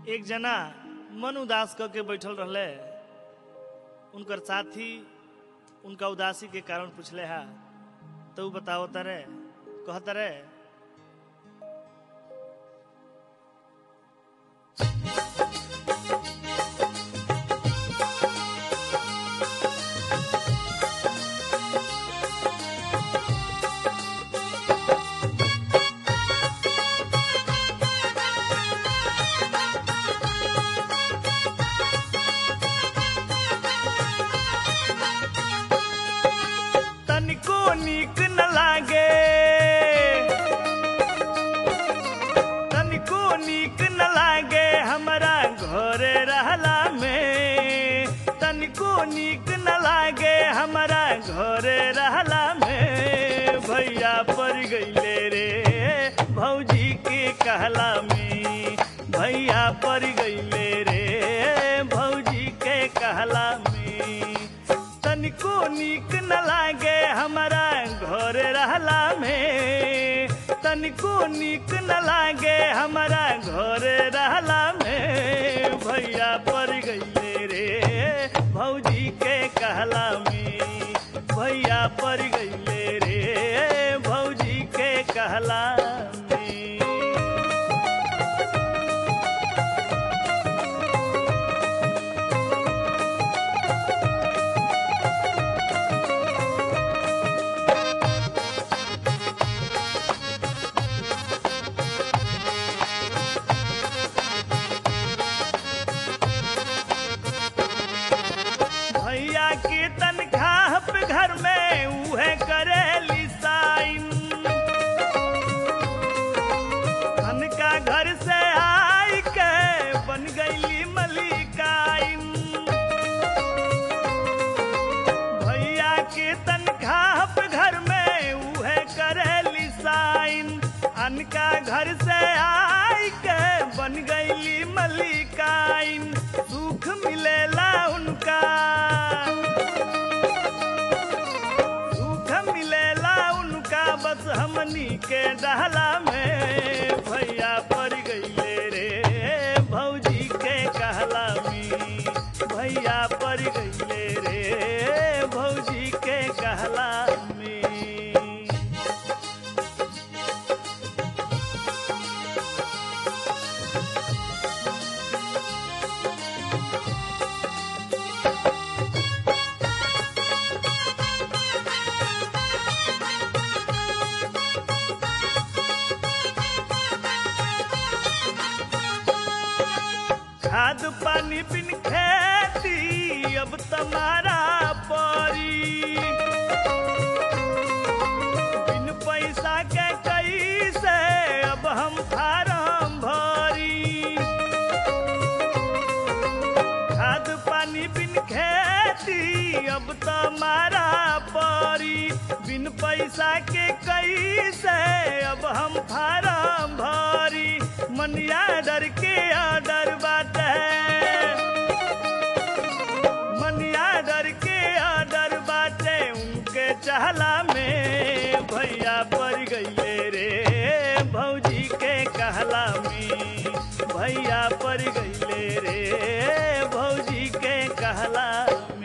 एक जना मन उदास क के बैठल रहले उनकर साथी उनका उदासी के कारण पूछले हा तो उ बताओ तरे कहत रे तनिको नीक न लागे तनिको नीक न लागे हमरा घरे रहला में तनिको नीक न लागे हमरा घरे रहला में भैया पड़ गईले रे भौजी के कहला में भैया पड़ गईले रे भौजी के कहला में तनिको नीक न लागे हमारा घर रहला में तनिको नीक न लागे हमारा घर रहला में भैया पड़ गईले रे भौजी के कहला में भैया पड़ गईले रे भौजी के कहला में भैया के तनख्वाह पे घर में उहे करेली साइन तनका घर से आई के बन गईली मलिकाइन भैया के तनख्वाह पे घर में उहे करेली साइन अनका घर से आई के बन गईली मलिकाइन सुख मिलेला उनका सुख मिलेला उनका बस हमनी के डहला में भैया पड़ गईले रे भौजी के कहला में भैया पड़ गईले रे भौजी के कहला में खाद पानी बिन खेती अब तुम्हारा परी बिन पैसा के कैसे अब हम फारम भरी खाद पानी बिन खेती अब तुम्हारा परी बिन पैसा के कैसे अब हम फारम भरी मनिया डर के आडर बाटे मनिया डर के आडर बाटे उनके चहला में भैया पड़ गईले रे भौजी के कहला में भैया पड़ गईले रे भौजी के कहला में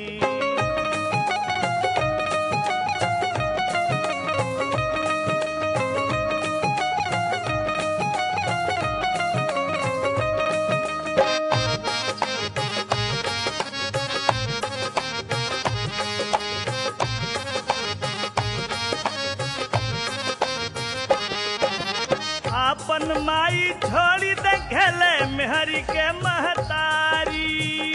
आपन माई छोड़ी देखले मेहरी के महतारी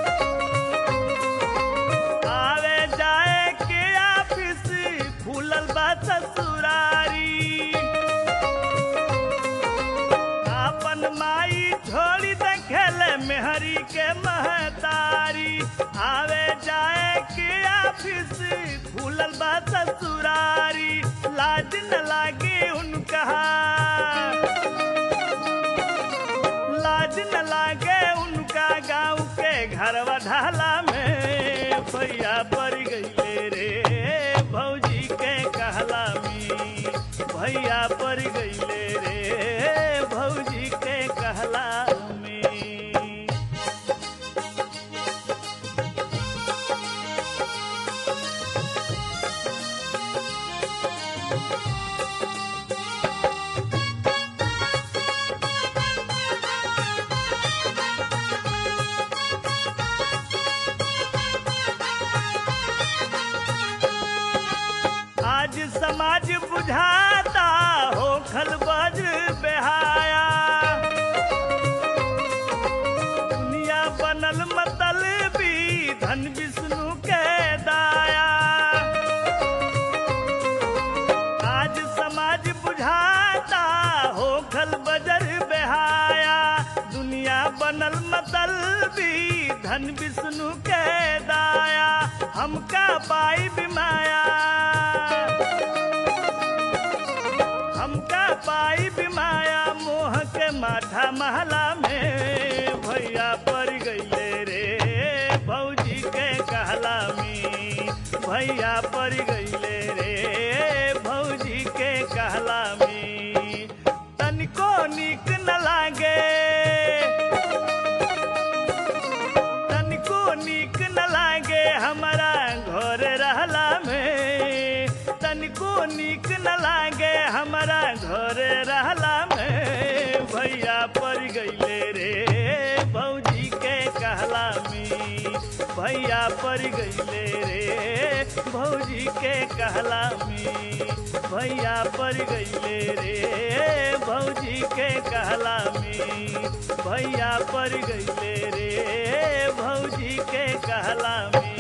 आवे जाए के ऑफिस खुलल बा ससुरारी आपन माई छोड़ी देखले मेहरी के महतारी आवे जाए के ऑफिस खुलल बा ससुरारी लाज न लागे उनका लाज न लागे उनका गाँव के घरवा ढाला में भैया पड़ गईले रे भौजी के कहला में भैया पड़ गईले रे भौजी के कहला में मतलबी धन विष्णु के दाया हमका पाई बिमाया हमका पाई बिमाया मोह के माथा महला में भैया पड़ गईले रे भौजी के कहला में भैया पड़ गईले रे भौजी के कहला में तनिको निक न लागे तनिको निक न लागे हमारा घर रहला में तनिको निक न लागे हमारा घर रहला में भैया पड़ गईले रे भौजी के कहला में भैया पड़ गईले रे भौजी के कहला में भैया पड़ गईले रे भौजी के कहला में भैया पड़ गईले रे भौजी के कहला में